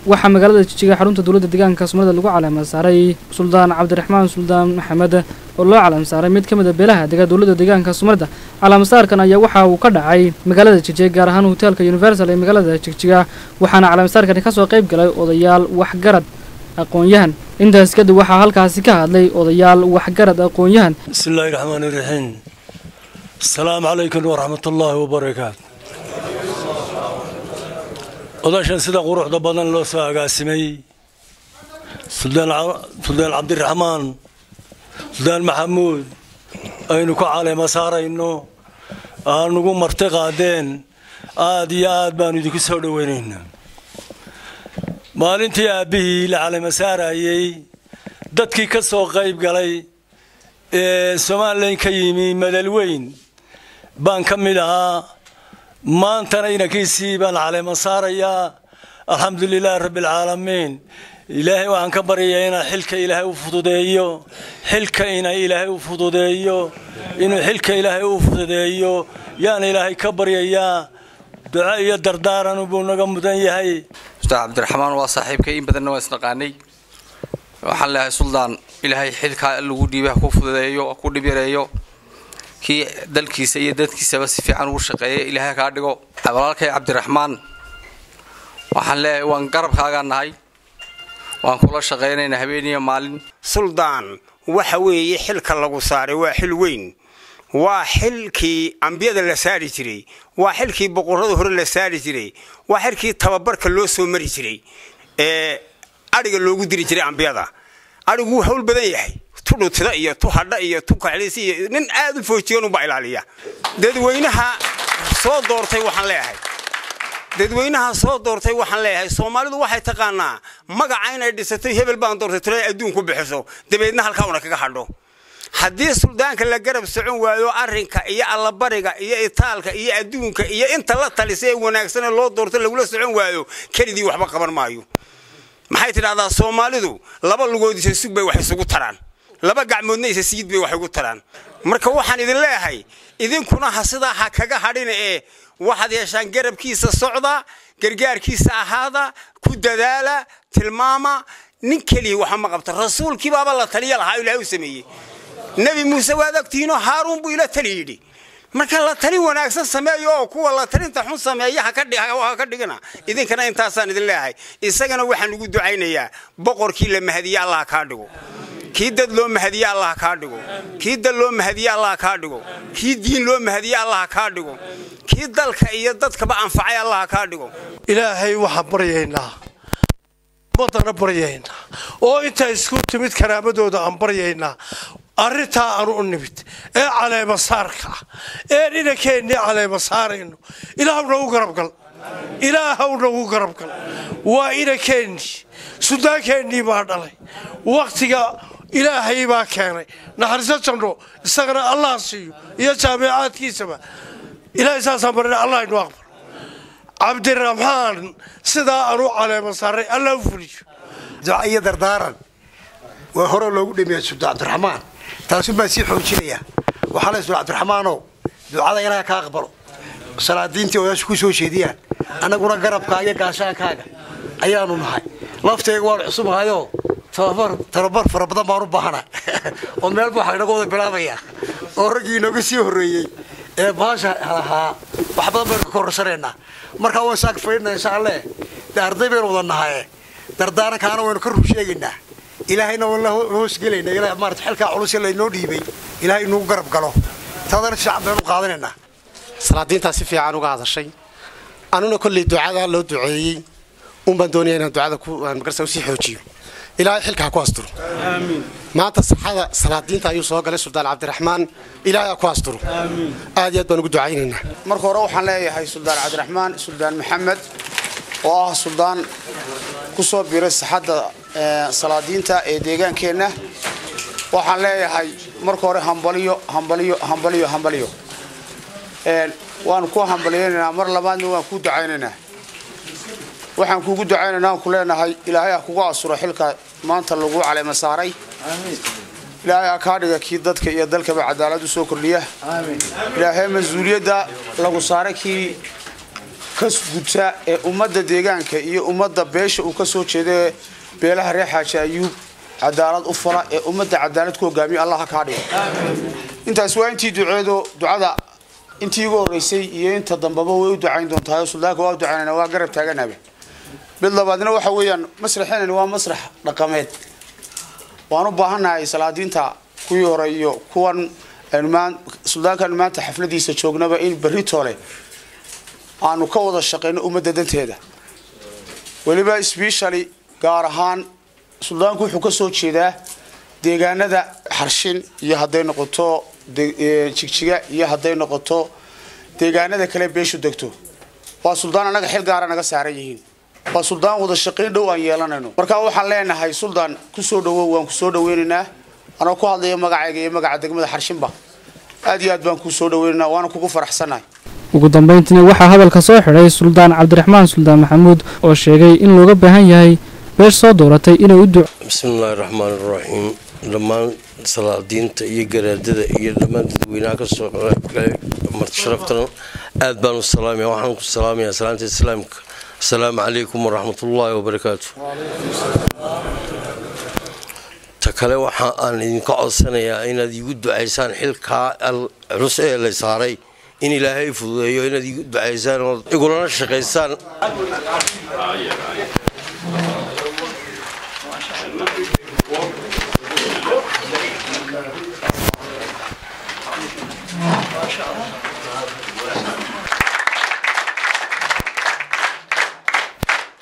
waxaa magaalada jijiga xarunta dowladda deegaanka soomaalida lagu calaama saaray suldaan cabdiraxmaan suldaan maxamed oo loo calaam saaray mid ka mid a beelaha dega dowladda deegaanka soomaalida calaamasaarkan ayaa waxa uu ka dhacay magaalada jigjiga gaar ahaan hoteelka universal ee magaalada jigjiga waxaana calaamasaarkani kasoo qayb galay odayaal waxgarad aqoon-yahan intaas kadib waxaa halkaasi ka hadlay odayaal waxgarad aqoon-yahan بسم الله الرحمن الرحيم السلام عليكم ورحمة الله وبركاته odaashan sida quruxda badan loo soo agaasimay suldaan Ca- suldaan cabdiraxmaan suldaan maxamuud aynu ku caleema saarayno aanugu marti qaadeen aad iyo aad baanu idinku soo dhoweynaynaa maalintii aabbihii la caleema saarayey dadkii ka soo qayb galay ee somalilan ka yimi madalweyn baan ka mid ahaa maantana inankiisii baan caleema saarayaa alxamdu lilaahi rabbi alcaalamiin ilaahay waxaan ka baryayaa inaa xilka ilaahay u fududeeyo xilka ina ilaahay u fududeeyo inuu xilka ilaahay u fududeeyo yaan ilaahay ka baryayaa duco iyo dardaaran buu naga mudan yahay ustaad cabdiraxmaan waa saaxiibkay in badanna waa isnaqaanay waxaan leeyahay suldaan ilaahay xilkaa lagu dhiibay ha ku fududeeyo ha ku dhib yareeyo kii dalkiisa iyo dadkiisaba si fiican ugu shaqeeya ilaahay kaa dhigo walaalkay cabdiraxmaan waxaan leeyahay waan garabkaagaa nahay waan kula shaqaynaynaa habeeniyo maalin suldaan waxa weeye xilka lagu saaray waa xil weyn waa xilkii ambiyada la saari jiray waa xilkii boqorrada hore la saari jiray waa xilkii tababarka loo soo mari jiray ee adhiga loogu diri jiray ambiyada adhigu wuu hawl badan yahay tu dhutida iyo tu hadha iyo tu kaxlis iyo nin aad u foojigan unbaa ilaaliya dadweynaha soo doortay waxaan leeyahay dadweynaha soo doortay waxaan leeyahay soomaalidu waxay taqaanaa magaca inay dhisatay hebel baan doortay tiro ay adduun ku bixiso dabeedna halkaa una kaga hadho haddii suldaanka la garab socon waayo arrinka iyo allabariga iyo itaalka iyo adduunka iyo inta la talisa ee wanaagsanee loo doorto lagula socon waayo kelidii waxba qaban maayo maxay tidhahdaa soomaalidu laba lugood isa sug bay wax isugu taraan laba gacmoodna isa siid bay wax igu taraan marka waxaan idin leeyahay idinkuna ha sidaa ha kaga hadhina ee waxaad yeeshaan garabkiisa socda gargaarkiisa ahaada ku dadaala tilmaama nin keliya waxa ma qabta rasuulkii baaba la taliya lahaa ilaahay u sameeyey nebi muuse waad ogtihiinoo haaruun buu ila tali yidhi marka la talin wanaagsan sameeyo oo kuwa la talinta xun sameeya ha ka dhi- ha ka dhigina idinkana intaasaan idin leeyahay isagana waxaan ugu ducaynayaa boqorkii la mahadiye allah kaa dhigo kii dad loo mahadiye allah kaa dhigo kii dal loo mahadiye allah kaa dhigo kii diin loo mahadiye allah kaa dhigo kii dalka iyo dadkaba anfacay allah kaa dhigo ilaahay waxaan baryaynaa ummadana baryaynaa oo intaa isku timid karaamadooda aan baryaynaa arrintaa aanu u nimid ee caleema saarka ah ee dhinakeennii caleema saarayno ilaahu nagu garabgal ilaahaw nagu garabgal waa inakeennii suldaankeenii baa dhalay wakhtiga ilaahay baa keenay naxariiso janno isagana allah siiyo iyo jaamicaadkiisaba ilaahay saasaan barina allah inu aqbal cabdiraxmaan sidaa aanu caleema saaray allah u fuliyo duca iyo dardaaran waa hore loogu dhameeyay sultaan cabdiraxmaan taasun baan sii xoojinayaa waxaa le sultaan cabdiraxmaanow ducada ilaaha ka aqbalo salaadiintii odaasha ku soo jeediyaan annaguna garabkaaga iyo gaashaankaaga ayaanu nahay laftayga waanu cusubahayoo tababar tababar fara badan baan u baahana oo meel buu xagnaga wada bilaabaya oo raggii inooga sii horreeyey ee baasha ahaa wax badan baynu ka kororsanayna markaa waan saak fadhina insha alle de arday baynu wada nahaye dardaarankaana waynu ka rur sheegaynaa ilaahayna waan la hoosgelayna ilaah maarata xilkaa culus ee laynoo dhiibay ilaahay inuu garab galo taadana fiican baynu qaadanaynaa salaadiintaa si fiican uga hadashay anuna kolley ducada loo duceeyey un baan doonaya inaan ducada ku aan magarsa usii xoojiyo ilaahay xilka ha ku asturo maanta saxada salaadiinta ayuu soo galay suldaan cabdiraxmaan ilaahay ha ku asturo aad iyo aad baan ugu ducaynaynaa marka hore waxaan leeyahay suldaan cabdiraxmaan suldaan maxamed oo ah suldaan ku soo biiray saxadda ee, salaadiinta ee deegaankeenna waxaan leeyahay marka hore hambaliyo hambaliyo hambaliyo hambaliyo Een, waan ku hambaliyaynaynaa mar labaadna waan ku ducaynaynaa waxaan kuugu ducaynaynaa aan ku leenahay ilaahay ha kugu asuro xilka maanta lagu caleema saaray ilaahay ha kaa dhiga kii dadka iyo dalkaba cadaalad u soo kordhiya ilaahay mas-uuliyadda lagu saaray kii ka guta ee ummadda deegaanka iyo ummadda beesha uu ka soo jeedaee beelaha reer xaaji ayuub cadaalad u fala ee ummadda cadaalad ku hogaamiya allah ha kaa dhigo intaas waa intii duceedo ducada intii ugu horreysay iyo inta dambeba way u ducayn doontahay suldaanka waa u ducaynana waa garab taaganaaba mid labaadna waxa weeyaan masraxeenani waa masrax dhaqameed waan u baahannahay salaadiinta kuwii hore iyo kuwan suldaankan maanta xafladiisa joognaba in berri toole aanu ka wada shaqayno ummadda danteeda weliba sbeshali gaar ahaan suldaanku wuxuu ka soo jeedaa deegaanada xarshin iyo hadday noqoto jigjiga iyo hadday noqoto deegaanada kale beeshu degto waa suldaan annaga xil gaara naga saaran yihiin waa suldaan wada shaqayn dhow aan yeelanayno marka waxaan leenahay suldaan kusoo dhawow waan kusoo dhaweynaynaa anoo ku hadlaya magacayga iyo magaca degmada xarshinba aad iyo aad baan kuu soo dhaweynaynaa waana kugu faraxsanahay ugu dambayntiina waxaa hadalka soo xidhay suldaan cabdiraxmaan suldaan maxamuud oo sheegay in looga baahan yahay beesh soo dooratay inay u duc bismillaahi raxmaani raxiim dhammaan salaadiinta iyo garaadada iyo dhammaan dadweynaha ka soo qaybgalay martisharaftan aad baan u salaamaya waxaan ku salaamayaa salaanta islaamka asalaamu calaykum waraxmatullaahi wabarakaatu ta kale waxa aan idinka codsanayaa inaad iigu ducaysaan xilkaa culus ee la saaray in ilaahay fududeeyo inaad iigu ducaysaan ood igulana shaqaysaan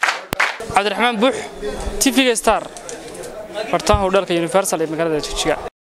cabdiraxmaan buux tv-ga star bartaha howdhalka universal ee magaalada jigjiga